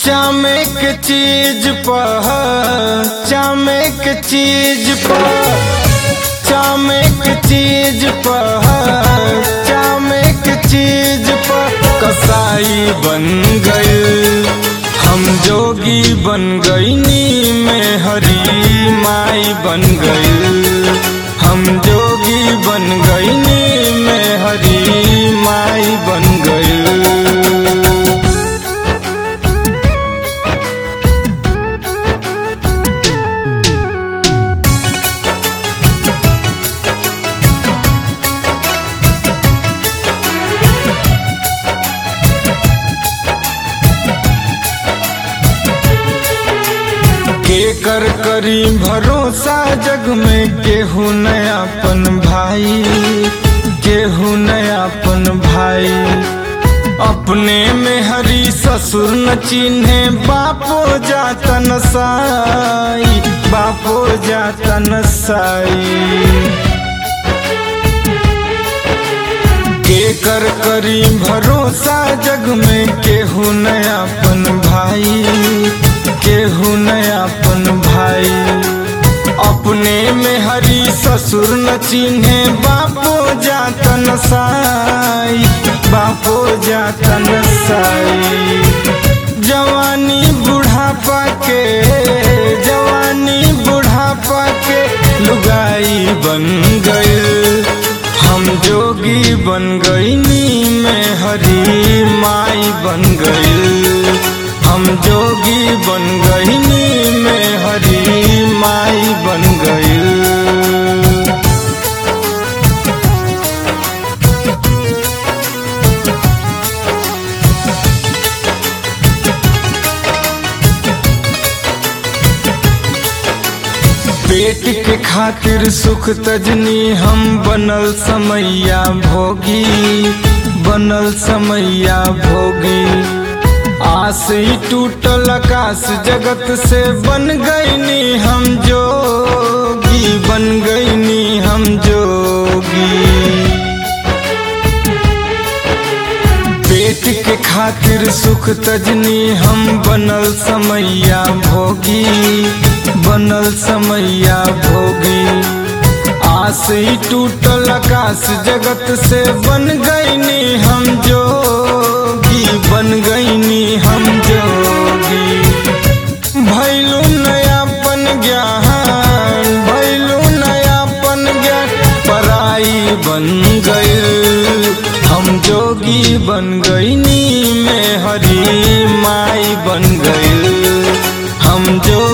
चामे के चीज पर चामे के चीज पर चामे के चीज पर चामे के चीज पर कसाई बन गए हम जोगी बन गईनी में हरी माई बन गई हम जोगी बन गईनी में हरी माई बन गई के कर करी भरोसा जग में केहू नयापन भाई केहू नयापन भाई अपने में हरी ससुर न चिन्हे बापो जाता न साई बापो जाता न साई के कर करी भरोसा जग में केहू नयापन भाई केहू नयापन भाई अपने में हरी ससुर न चिन्हे बापो जाता न साई बापो जाता न साई जवानी बुढ़ापा के जवानी बुढ़ापा के लुगाई बन गए हम जोगी बन गईनी में हरी माई बन गई हम जोगी बन गईनी में हरी माई बन गई पेट के खातिर सुख तजनी हम बनल समैया भोगी बनल समैया भोगी आस ही टूटल आकाश जगत से बन गईनी हम जोगी बन गईनी हम जोगी पेट के खातिर सुख तजनी हम बनल समैया भोगी बनल समैया भोगी आस ही टूटल आकाश जगत से बन गईनी हम जोगी बन गईनी हम जोगी भैलू नयापन ज्ञान भैलू नयापन ज्ञान पराई बन गए हम जोगी बन गईनी में हरी माई बन गई हम जो